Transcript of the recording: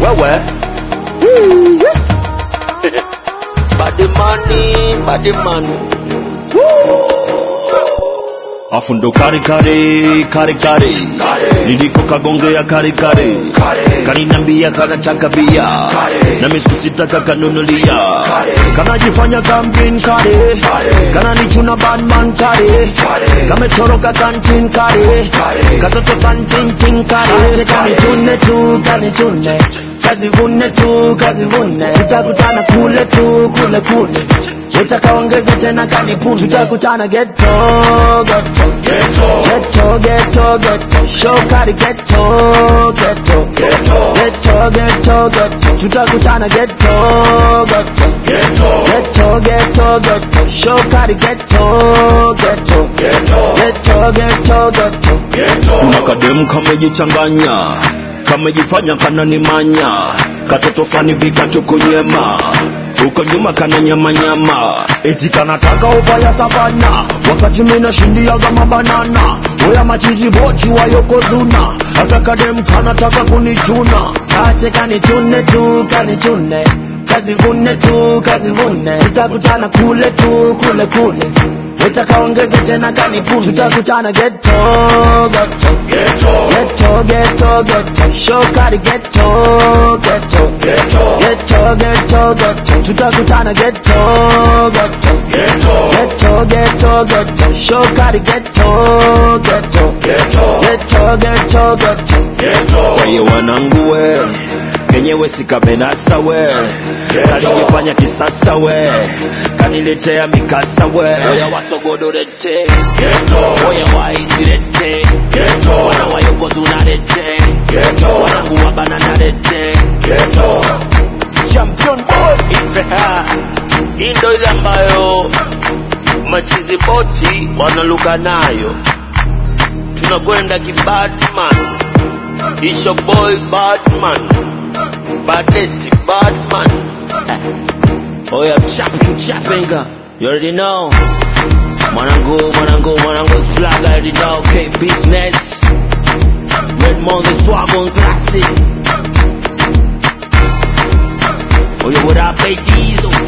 wewe body money body money afu ndo kare kare kare kare niliko kagongea kare kare kaninambia kanataka bia na miskusitaka kanunulia kanajifanya kamjin kare kananichuna badman kare kametoroka kantin kare katoto kantintin kare kanichune tu kanichune kazivune tu kazivune tutakutana kule tu kule kule utakaongeza tena kanipuni tutakutana geto geto geto geto geto shokari geto geto geto geto geto tutakutana geto geto geto geto geto shokari geto geto geto geto geto kuna kademu kamejichanganya kamejifanya kananimanya katoto fani vikatukunyema huko nyuma kana nyama nyama eti kanataka ufaya savana wakati mina shindiaga mabanana oya machizi bochi wayokozuna akakadem kanataka kunichuna kache kanichune tu kanichune kazivune tu kazivune tutakutana kule tu kule kule utakaongeza tena kanipuni tutakutana geto geto geto geto geto shokari geto geto geto geto geto tutakutana geto geto geto geto geto shokari geto geto geto geto geto weye wanangu we kenyewe sikamenasa we kalijifanya kisasa we kaniletea mikasa we oya wasogodorete oya waizirete wana wayokozunarete wanangu wabananarete champion boy hii ndo ile ambayo machizi boti wanaluka nayo tunakwenda kibadman isho boy badman badesti badman oya chapping chapping you already know mwanangu mwanangu mwanangu flag I already know okay business red money swag on classic Oh, yo, what up, baby?